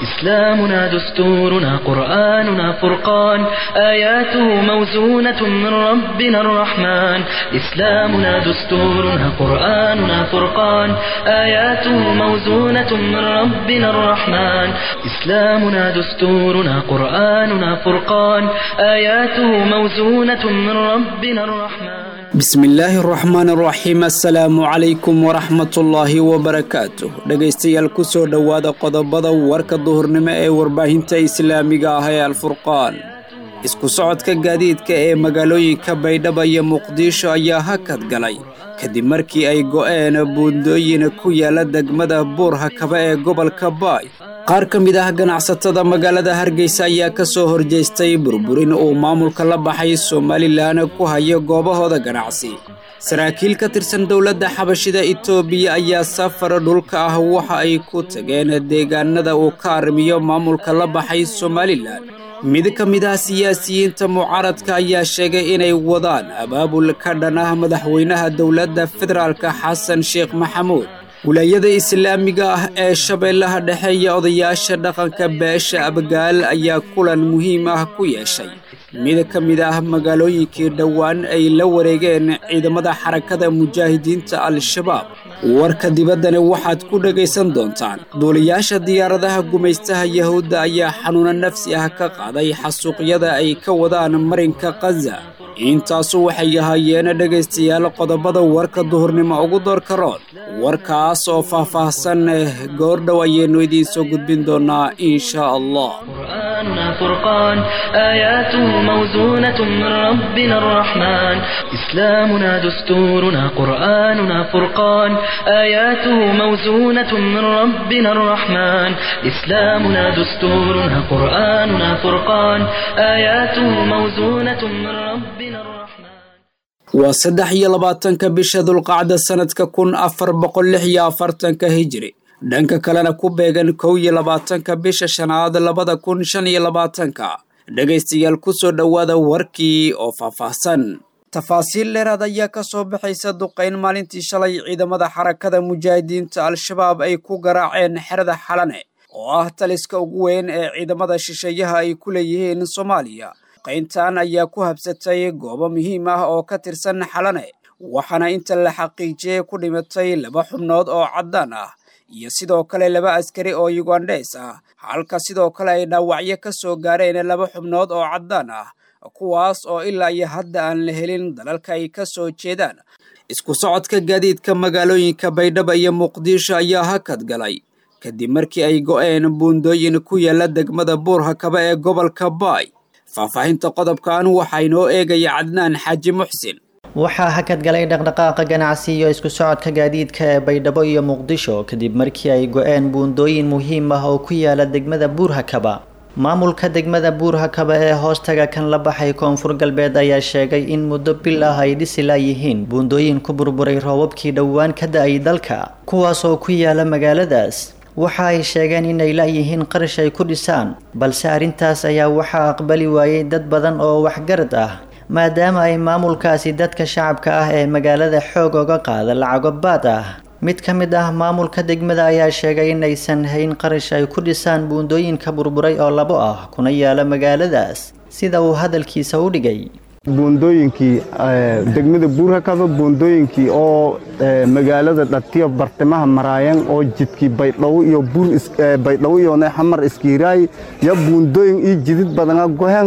إسلامنا دستورنا قرآننا فرقان آياته موزونة من ربنا الرحمن إسلامنا دستورنا قرآننا فرقان آياته موزونة من ربنا الرحمن إسلامنا دستورنا قرآننا فرقان آياته موزونة من ربنا الرحمن bismillaahi araxmaan araxiim assalaamu calaykum waraxmatullaahi wabarakaatuh dhegaystayaal ku soo dhowaada qodobada warka duhurnimo ee warbaahinta islaamiga ah ee alfurqaan isku socodka gaadiidka ee magaalooyinka baydhaba iyo muqdisho ayaa hakad galay kadib markii ay go'een buundooyin ku yaala degmada buur hakaba ee gobolka baay qaar ka mid ah ganacsatada magaalada hargeysa ayaa ka soo horjeestay burburin uu maamulka la baxay somalilan ku hayo goobahooda ganacsi saraakiil ka tirsan dowladda xabashida itoobiya ayaa safar dhulka ah waxa ay ku tageen deegaanada uu ka arrimiyo maamulka la baxay somalilan mid ka mid ah siyaasiyiinta mucaaradka ayaa sheegay inay wadaan abaabul ka dhan ah madaxweynaha dowladda federaalka xasan sheekh maxamuud wilaayada islaamiga ah ee shabeellaha dhexe iyo odayaasha dhaqanka beesha abgaal ayaa kulan muhiim ah ku yeeshay mid ka mid ah magaalooyinkii dhowaan ay la wareegeen ciidamada xarakada mujaahidiinta al-shabaab warka dibaddani waxaad ku dhegaysan doontaan duuliyaasha diyaaradaha gumaystaha yahuudda ayaa xanuuno nafsi ah ka qaaday xasuuqyada ay ka wadaan marinka khaza intaasu waxay ahaayeen dhegaystayaal qodobada warka duhurnimo ugu doorka roon warkaas oo faah-faahsan goordhow ayaynu idiin soo gudbin doonaa insha allah قرآننا فرقان آياته موزونة من ربنا الرحمن إسلامنا دستورنا قرآننا فرقان آياته موزونة من ربنا الرحمن إسلامنا دستورنا قرآننا فرقان آياته موزونة من ربنا الرحمن waa saddex iyo labaatanka bisha dulqacda sannadka kun afar boqol lix iyo afartanka hijri dhanka kalena ku beegan kow iyo labaatanka bisha shanaad labada kun shan iyo labaatanka dhegaystayaal ku soo dhowaada warkii oo faahfaahsan tafaasiil dheeraad ayaa ka soo baxaysa duqayn maalintii shalay ciidamada xarakada mujaahidiinta al-shabaab ay ku garaaceen xerada xalane oo ah taliska ugu weyn ee ciidamada shisheeyaha ay ku leeyihiin soomaaliya duqayntan ayaa ku habsatay goobo muhiim ah oo ka tirsan xalane waxaana inta la xaqiijiyey ku dhimatay laba xubnood oo caddaan ah iyo sidoo kale laba askari oo yugandheys ah halka sidoo kale ay dhaawacyo ka soo gaareen laba xubnood oo caddaan ah kuwaas oo ilaa iyo hadda aan la helin dalalka ay ka soo jeedaan isku socodka gaadiidka magaalooyinka baydhaba iyo muqdisho ayaa hakad galay kadib markii ay go'een buundooyin ku yaala degmada buur hakaba ee gobolka baay faahfaahinta qodobkan waxaa inoo eegaya cadnaan xaaji muxsin waxaa hakad galay dhaqdhaqaaqa ganacsi iyo isku socodka gaadiidka ee baydhabo iyo muqdisho kadib markii ay go-een buundooyin muhiim ah oo ku yaala degmada buurhakaba maamulka degmada buurhakaba ee hoostaga kan la baxay koonfur galbeed ayaa sheegay in muddo bil ah ay dhisi laayihiin buundooyin ku burburay roobabkii dhowaan ka da-ay dalka kuwaas oo ku yaala magaaladaas waxa ay sheegeen inay la-yihiin qarash ay ku dhisaan balse arrintaas ayaa waxaa aqbali waayey dad badan oo waxgarad ah maadaama ay maamulkaasi dadka shacabka ah ee magaalada xoog oga qaada lacago baad ah mid ka mid ah maamulka degmada ayaa sheegay inaysan hayn qarash ay ku dhisaan buundooyinka burburay oo labo ah kuna yaala magaaladaas sida uu hadalkiisa u dhigay buundooyinkii degmada buurhakaba buundooyinkii oo magaalada dhatiyo bartimaha maraayan oo jidkii baydhawo iyo baydhawo iyo xamar iskiiraay ya buundooyin iyo jidid badana gohen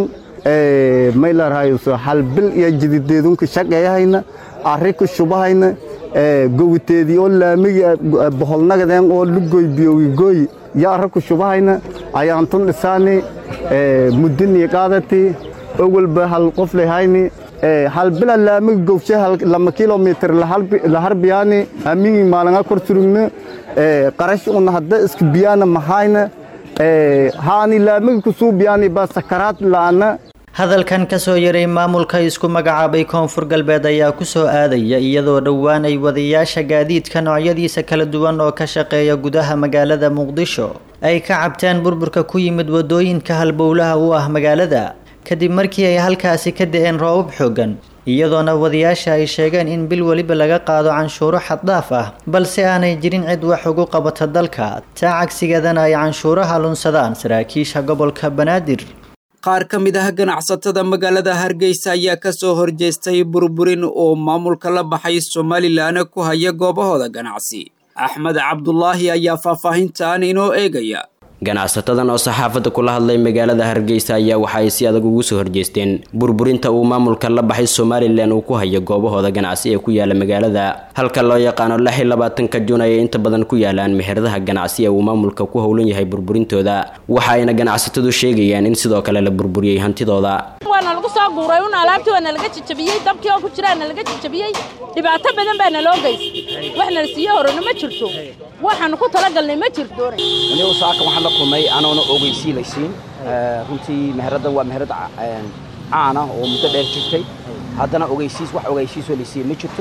maylarhayso halbil iyo jidideedunka shaqeeyahayna arrika shubahayna gowiteedii oo laamigi boholnagadeen oo lugoy biyowigoy ya arraku shubahayna ayaantun dhisaani muddinii qaadati ogolba hal qof lehayni halbila laamigi gowshe lama kilomitr laharbiyaani amigi maalanga kor surugna qarash una hadda iska biyaana mahayna haani laamigi kusuubiyaani ba sakaraad la'ana hadalkan kasoo yaray maamulka isku magacaabay koonfur galbeed ayaa kusoo aadaya iyadoo dhowaan ay wadayaasha gaadiidka noocyadiisa kala duwan oo ka shaqeeya gudaha magaalada muqdisho ay ka cabteen burburka ku yimid wadooyinka halbowlaha u ah magaalada kadib markii ay halkaasi ka da-een roobab xoogan iyadoona wadayaasha ay sheegeen in bil weliba laga qaado canshuuro xaddhaaf ah balse aanay jirin cid wax ugu qabata dalka taa cagsigeedana ay canshuuraha lunsadaan saraakiisha gobolka banaadir qaar ka mid ah ganacsatada magaalada hargeysa ayaa kasoo horjeestay burburin oo maamulka la baxay somalilan ku haya goobahooda ganacsi axmed cabdulaahi ayaa faahfaahintan inoo eegaya ganacsatadan oo saxaafadda kula hadlay magaalada hargeysa ayaa waxa ay si adag ugu soo horjeesteen burburinta uu maamulka la baxay somalilan uu ku hayo goobahooda ganacsi ee ku yaala magaalada halka loo yaqaano lix iyo labaatanka jun ayay inta badan ku yaalaan meheradaha ganacsi ee uu maamulka ku howlan yahay burburintooda waxa ayna ganacsatadu sheegayaan in sidoo kale la burburiyey hantidooda waana lagu soo guuray un alaabtii waana laga jajabiyey dabkii oo ku jiraana laga jajabiyey dhibaato badan baana loo geystay wax nala siiyo horena ma jirto waxaanu ku talagalnay ma jirto anigu saaka waxaan la kulmay anoona ogeysii laysiin runtii meheraddan waa meherad caana oo muddo dheer jirtay haddana ogeysiis wax ogeysiisoo laysiiye ma jirto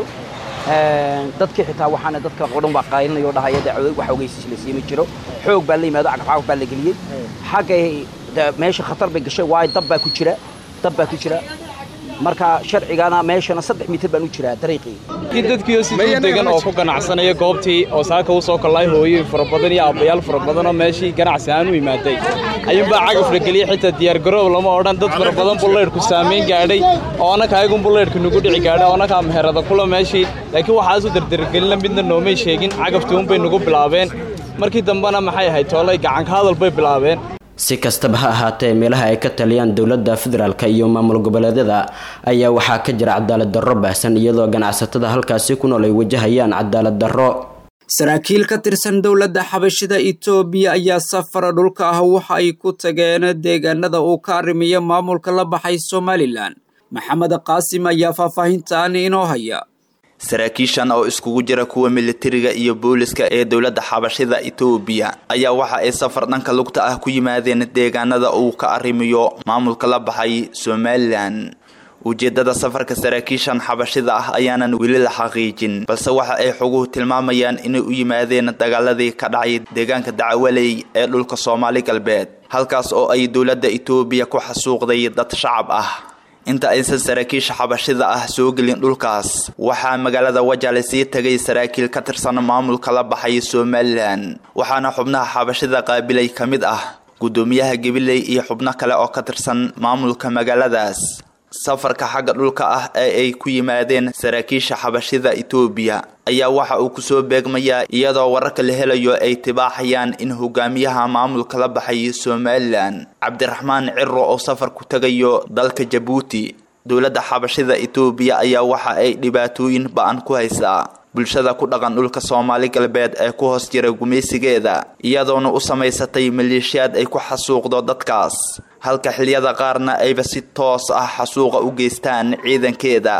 dadkii xitaa waxaana dadka oo dhan waa qaylinayoo dhahaya dee wax ogeysiis laysiiye ma jiro xoog baa la yimaado cagafcagaf baa la geliyey xaggay meesha khatar bay gashay waayo dab baa ku jira dab baa ku jira marka sharcigana meeshana saddex mitir baan u jiraa dariiqii dadkiioo si degan oo ku ganacsanaya goobtii oo saaka u soo kollay hooyoyin fara badan iyo aabbayaal fara badan oo meeshii ganacsi aan u imaaday ayuunbaa cagaf la geliyey xitaa diyaargaroob lama odhan dad fara badan bullaydhku saamayn gaadhay oo annaka ayagun bullaydhku nagu dhici gaadhay oo annakaa meherada kula meeshii laakiin waxaasu dardargelina midna noomay sheegin cagaftii unbay nagu bilaabeen markii dambena maxay ahayd toolay gacanka hadal bay bilaabeen si kastaba ha ahaatee meelaha ay ka taliyaan dowladda federaalka iyo maamul goboleedyada ayaa waxaa ka jira cadaalad darro baahsan iyadoo ganacsatada halkaasi ku nool ay wajahayaan cadaalad darro saraakiil ka tirsan dowladda xabashida itoobiya ayaa safara dhulka ah waxa ay ku tageen deegaanada uu ka arrimiyo maamulka la baxay somalilan maxamed qaasim ayaa faahfaahintan inoo haya saraakiishan oo iskugu jira kuwa militariga iyo booliska ee dowladda xabashida itoobiya ayaa waxa ay safar dhanka lugta ah ku yimaadeen deegaanada uu ka arrimiyo maamulka la baxay somalilan ujeedada safarka saraakiishan xabashida ah ayaanan weli la xaqiijin balse waxa ay xoguhu tilmaamayaan inay u yimaadeen dagaaladii ka dhacay deegaanka dacwaley ee dhulka soomaali galbeed halkaas oo ay dowladda itoobiya ku xasuuqday dad shacab ah inta aysan saraakiisha xabashida ah soo gelin dhulkaas waxaa magaalada wajale sii tagay saraakiil ka tirsan maamulka la baxay somalilan waxaana xubnaha xabashida qaabilay ka mid ah guddoomiyaha gabiley iyo xubno kale oo ka tirsan maamulka magaaladaas safarka xagga dhulka ah ee ay ku yimaadeen saraakiisha xabashida itoobiya ayaa waxa uu kusoo beegmayaa iyadoo wararka la helayo ay tibaaxayaan in hogaamiyaha maamulka la baxay somalilan cabdiraxmaan ciro oo safar ku tagayo dalka jabuuti dowladda xabashida itoobiya ayaa waxa ay dhibaatooyin ba-an ku haysaa bulshada ku dhaqan dhulka soomaali galbeed ee ku hoos jira gumaysigeeda iyadoona u samaysatay maleeshiyaad ay ku xasuuqdo dadkaas halka xiliyada qaarna ayba si toos ah xasuuqa u geystaan ciidankeeda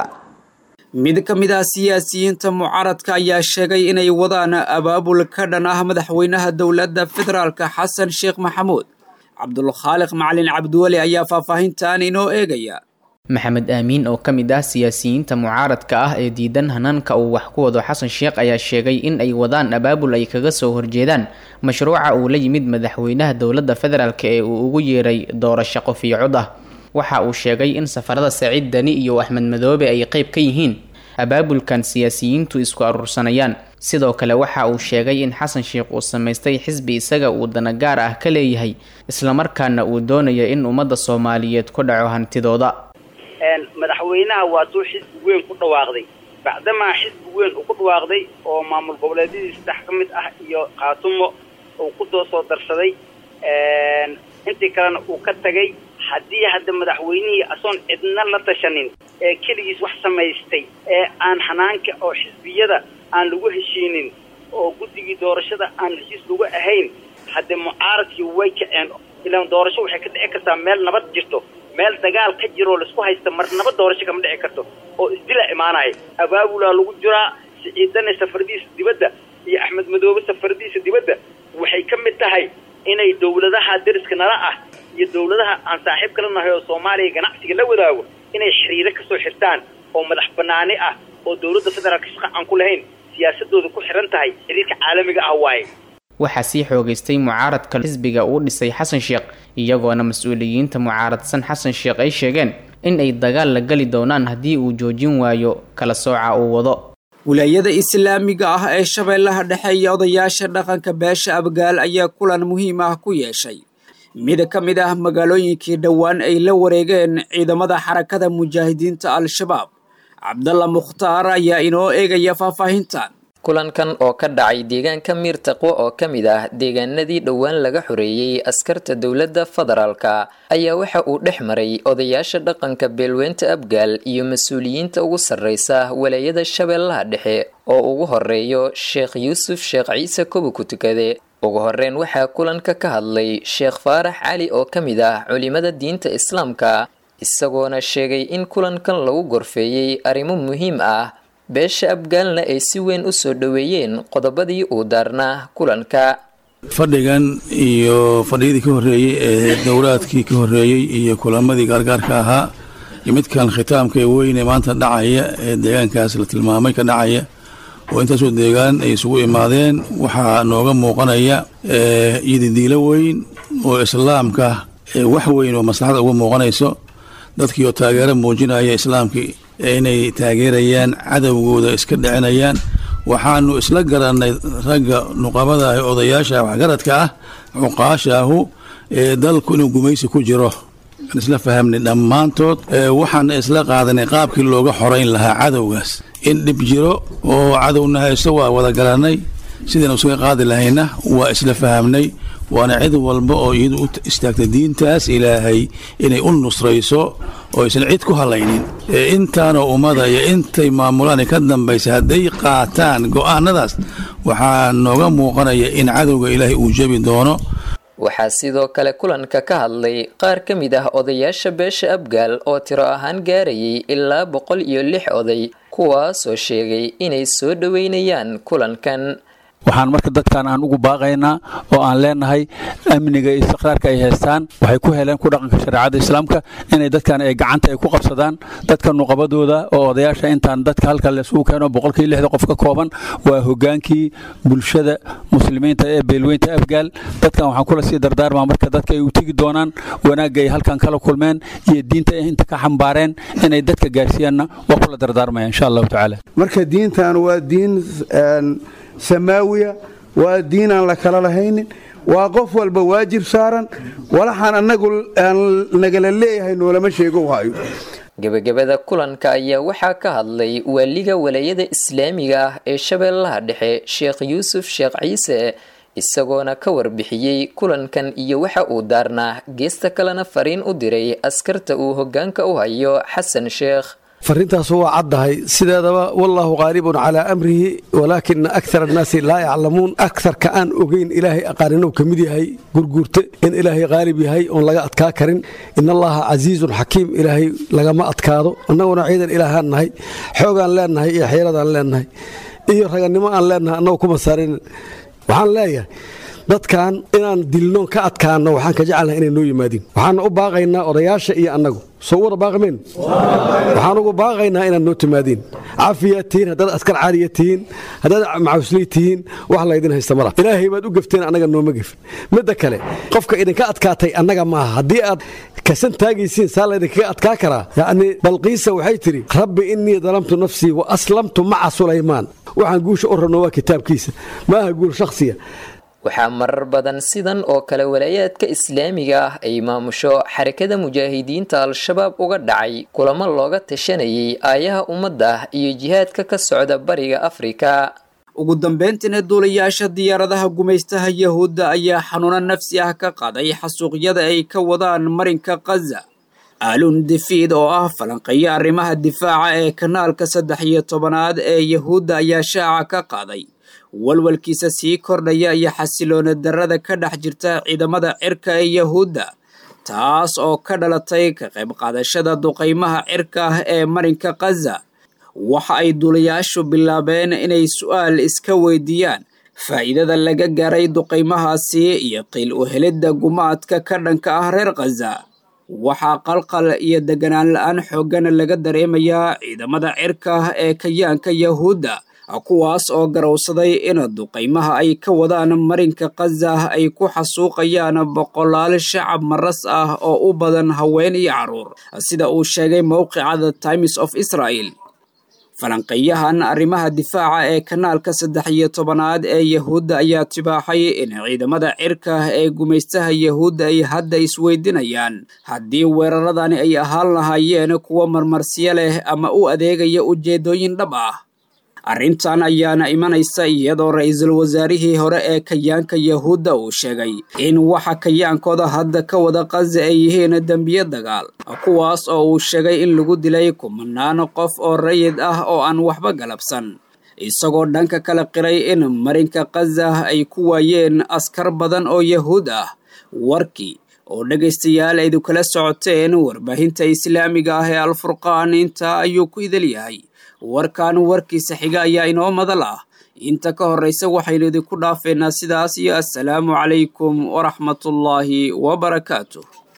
mid ka mid ah siyaasiyiinta mucaaradka ayaa sheegay inay wadaan abaabul ka dhan ah madaxweynaha dowladda federaalka xasan sheekh maxamuud cabdulkhaaliq macalin cabdiweli ayaa faahfaahintan inoo eegaya maxamed aamiin oo ka mid ah siyaasiyiinta mucaaradka ah ee diidan hanaanka uu wax ku wado xasan sheekh ayaa sheegay in ay wadaan abaabul ay kaga soo horjeedaan mashruuca uu la yimid madaxweynaha dowladda federaalk ee uu ugu yeeray doorasho qof iyo cod ah waxa uu sheegay in safarada saciid dani iyo axmed madoobe ay qayb ka yihiin abaabulkan siyaasiyiintu isku aruursanayaan sidoo kale waxa uu sheegay in xasan sheekh uu samaystay xisbi isaga uu dana gaar ah ka leeyahay islamarkaana uu doonayo in ummadda soomaaliyeed ku dhaco hantidooda madaxweynaha waa tuu xisbi weyn ku dhawaaqday bacdamaa xisbi weyn uu ku dhawaaqday oo maamul goboleedyadii saddex ka mid ah iyo khaatumo uu ku doo soo darsaday intii kalena uu ka tagay haddii hadda madaxweynihii asoon cidna la tashanin ee keligiis wax samaystay ee aan xanaanka oo xisbiyada aan lagu heshiinin oo guddigii doorashada aan heshiis lagu ahayn haddee mucaaradkii way kaceen ilaan doorasho waxay ka dhici kartaa meel nabad jirto meel dagaal ka jiroo laisku haysta mar nabad doorasho kama dhici karto oo isdila imaanaya abaabulaa lagu jiraa siciidane safaradiisa dibadda iyo axmed madoobe safaradiisa dibadda waxay ka mid tahay inay dowladaha deriska nala ah iyo dowladaha aan saaxiib kala nahay oo soomaaliya ganacsiga la wadaago inay xiriiro kasoo xirtaan oo madax banaani ah oo dowladda federaalka shaqa aan ku lahayn siyaasadooda ku xiran tahay xiriirka caalamiga ah waaye waxaa sii xoogaystay mucaaradka xisbiga uu dhisay xasan sheekh iyagoona mas-uuliyiinta mucaaradsan xasan sheekh ay sheegeen in ay dagaal la geli doonaan haddii uu joojin waayo kala sooca uu wado wilaayada islaamiga ah ee shabeellaha dhexe iyo odayaasha dhaqanka beesha abgaal ayaa kulan muhiim ah ku yeeshay mid ka mid ah magaalooyinkii dhowaan ay la wareegeen ciidamada xarakada mujaahidiinta al-shabaab cabdalla mukhtaar ayaa inoo eegaya faahfaahintan kulankan oo ka dhacay deegaanka miir taqwo oo ka mid ah deegaanadii dhowaan laga xoreeyey askarta dowladda federaalka ayaa waxa uu dhex maray odayaasha dhaqanka beelweynta abgaal iyo mas-uuliyiinta ugu sarreysa walaayada shabeellaha dhexe oo ugu horeeyo sheekh yuusuf sheekh ciise kobo ku tukade ugu horeyn waxaa kulanka ka hadlay sheekh faarax cali oo ka mid ah culimada diinta islaamka isagoona sheegay in kulankan lagu gorfeeyey arrimo muhiim ah beesha abgaalna ay si weyn u soo dhoweeyeen qodobadii uu daarnaa kulanka fadhigan iyo fadhiyadii ka horreeyey ee dowlaadkii ka horreeyey iyo kulamadii gaargaarka ahaa iyo midkan khitaamka ee weyne maanta dhacaya ee deegaankaas la tilmaamay ka dhacaya oo intaasoo deegaan ay isugu imaadeen waxaa nooga muuqanaya iyodidiilo weyn oo islaamka wax weyn oo maslaxada uga muuqanayso dadkii oo taageero muujinaya islaamkii inay taageerayaan cadowgooda iska dhicinayaan waxaanu isla garannay ragga nuqabada ah odayaasha waxgaradka ah cuqaashaahu ee dalku inuu gumaysi ku jiro aan isla fahamnay dhammaantood waxaana isla qaadanay qaabkii looga xorayn lahaa cadowgaas in dhib jiro oo cadowna haysto waa wada garannay sidaynu isaga qaadi lahayna waa isla fahamnay waana cid walba oo iyadu u istaagtay diintaas ilaahay inay u nusrayso oo aysan cid ku halaynin intaanoo ummada iyo intay maamulaan ka dambaysa hadday qaataan go'aanadaas waxaa nooga muuqanaya in cadowga ilaahay uu jebi doono waxaa sidoo kale kulanka ka hadlay qaar ka mid ah odayaasha beesha abgaal oo tiro ahaan gaarayay ilaa boqol iyo lix oday kuwaasoo sheegay inay soo dhoweynayaan kulankan waxaan marka dadkan aan ugu baaqaynaa oo aan leenahay amniga iyo istiqraarka ay haystaan waxay ku heleen ku dhaqanka shareecada islaamka inay dadkan ay gacanta ay ku qabsadaan dadka nuqabadooda oo odayaasha intaan dadka halka laysugu keeno boqolkii lixda qof ka kooban waa hogaankii bulshada muslimiinta ee beelweynta afgaal dadkan waxaan kula sii dardaarmaa marka dadka ay u tegi doonaan wanaagga ay halkan kala kulmeen iyo diinta ay inta ka xambaareen inay dadka gaarsiiyaanna waa kula dardaarmaya insha allahu tacaala marka diintan waa diin samaawiya waa diin aan la kala lahaynin waa qof walba waajib saaran walaxaan annagu aan nagala leeyahay noolama sheego hayo gebagabada kulanka ayaa waxaa ka hadlay waaliga walaayada islaamiga ah ee shabeellaha dhexe sheekh yuusuf sheekh ciise isagoona ka warbixiyey kulankan iyo waxa uu daarnaa geesta kalena fariin u diray askarta uu hoggaanka u hayo xasan sheekh farintaasu waa caddahay sideedaba wallaahu qaalibun calaa amrihi walaakina akar annaasi laa yaclamuun akarka aan ogeyn ilaahay aqaaninuu ka mid yahay gurguurte in ilaahay qaalib yahay oon laga adkaa karin in allaha casiizun xakiim ilaahay lagama adkaado annaguna ciidan ilaahaan nahay xoogaan leennahay iyo xeeladaan leennahay iyo ragannimo aan leennahay annagu kuma saarin waxaan leeyahay dadkan inaan dilnoon ka adkaano waxaan ka jecelnahay inay noo yimaadiin waxaan u baaqaynaa odayaasha iyo annagu soo wada baaqmeen waxaan ugu baaqaynaa inaad noo timaadiin cafiyaad tihiin haddaad askar caaliya tihiin haddaad macawisley tihiin wax laydin haysta mala ilaahay baad u gefteen annaga nooma gefin midda kale qofka idinka adkaatay annaga maaha haddii aad kasan taagaysiin saa laydinkaga adkaa karaa yacni balqiisa waxay tidhi rabbi innii dalamtu nafsii wa aslamtu maca sulaymaan waxaan guusha u rabno waa kitaabkiisa maaha guul shakhsiya waxaa marar badan sidan oo kale walaayaadka islaamiga ah ay maamusho xarakada mujaahidiinta al-shabaab uga dhacay kulamo looga tashanayay aayaha ummadda iyo jihaadka ka socda bariga afrika ugu dambeyntiina duulayaasha diyaaradaha gumaystaha yahuudda ayaa xanuuno nafsi ah ka qaday xasuuqyada ay ka wadaan marinka khaza aalun difiid oo ah falanqeeyo arrimaha difaaca ee kanaalka saddex iyo tobanaad ee yahuudda ayaa shaaca ka qaaday walwalkiisa sii kordhaya iyo xasiloona darrada ka dhex jirta ciidamada cirka ee yahuudda taas oo ka dhalatay ka qayb qaadashada duqaymaha cirka ah ee marinka khaza waxa ay duulayaashu bilaabeen inay su'aal iska weydiiyaan faa'iidada laga gaaray duqaymahaasi iyo qiil u helidda gumaadka ka dhanka ah reer khaza waxaa qalqal iyo deganaan la-aan xooggana laga dareemayaa ciidamada cirka ah ee kayaanka yahuudda kuwaas oo garowsaday in duqaymaha ay ka wadaan marinka khaza ay ku xasuuqayaan boqolaal shacab maras ah oo u badan haween iyo carruur sida uu sheegay mowqicada times of israel falanqeeyahan arrimaha difaaca ee kanaalka saddex iyo tobanaad ee yahuudda ayaa tibaaxay in ciidamada cirka ee gumaystaha yahuudda ay hadda isweydinayaan haddii weeraradani ay ahaan lahaayeen kuwa marmarsiyo leh ama u adeegaya ujeeddooyin dhab ah arrintan ayaana imanaysa iyadoo ra-iisul wasaarihii hore ee kayaanka yahuudda uu sheegay in waxa kayaankooda hadda ka wada qaza ay yihiin dembiye dagaal kuwaas oo uu sheegay in lagu dilay kumanaan qof oo rayid ah oo aan waxba galabsan isagoo dhanka kala qiray in marinka khaza ay ku waayeen askar badan oo yahuud ah warkii oo dhegaystayaal aydu kala socoteen warbaahinta islaamiga ah ee alfurqaan intaa ayuu ku idil yahay warkan warkiisa xiga ayaa inoo madal ah inta ka horraysa waxaynu idinku dhaafeynaa sidaas iyo assalaamu calaykum waraxmatullaahi wabarakaatuh